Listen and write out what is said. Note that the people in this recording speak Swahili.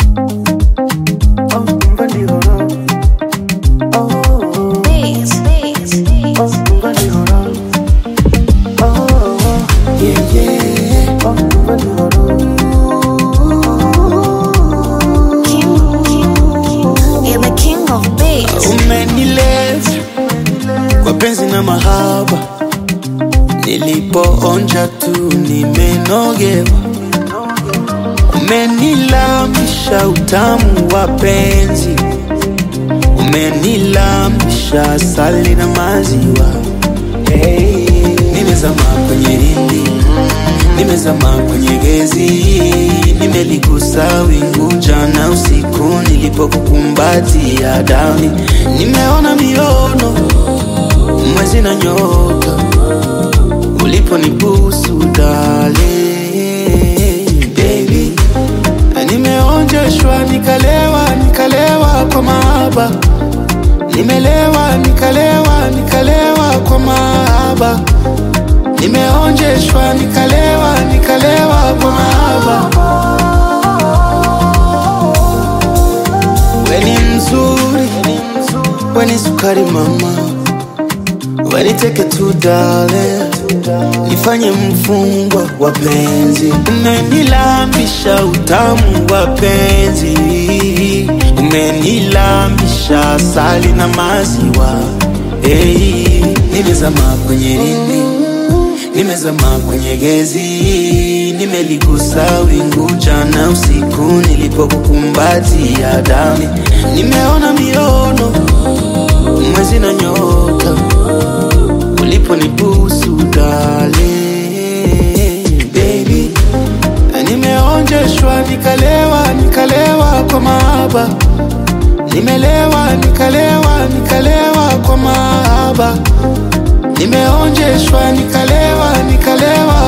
Oh, ngani horo. Oh, Beats, beats, beats. oh, ngani horo. Oh, yeah, yeah. Oh, ngani horo. King, king, king. You're the king of beats. Umenileza kwa penzi na mahaba, nilipoonja tu nimenogewa. Umenilamisha utamu wa penzi, umenilamisha asali na maziwa. Hey, nimezama kwenye rindi, nimezama kwenye gezi, nimeligusa wingu jana usiku nilipokukumbatia dani, nimeona miono mwezi na nyota uliponibusu dale baby, nimeonjeshwa nikalewa, nikalewa kwa mahaba, nimelewa, nikalewa, nikalewa kwa mahaba, nimeonjeshwa nikalewa, nikalewa kwa mahaba. Weni mzuri, weni sukari mama, weni teke tu dale, nifanye mfungwa wa penzi. Umenilambisha utamu wa penzi, umenilambisha asali na maziwa. Hey, nimezama kwenye rindi, nimezama kwenye gezi, nimeligusa wingu jana usiku nilipokukumbatia dami, nimeona miono mwezi na nyota uliponibusu dale baby, nimeonjeshwa nikalewa, nikalewa kwa mahaba, nimelewa, nikalewa, nikalewa kwa mahaba, nimeonjeshwa nikalewa, nikalewa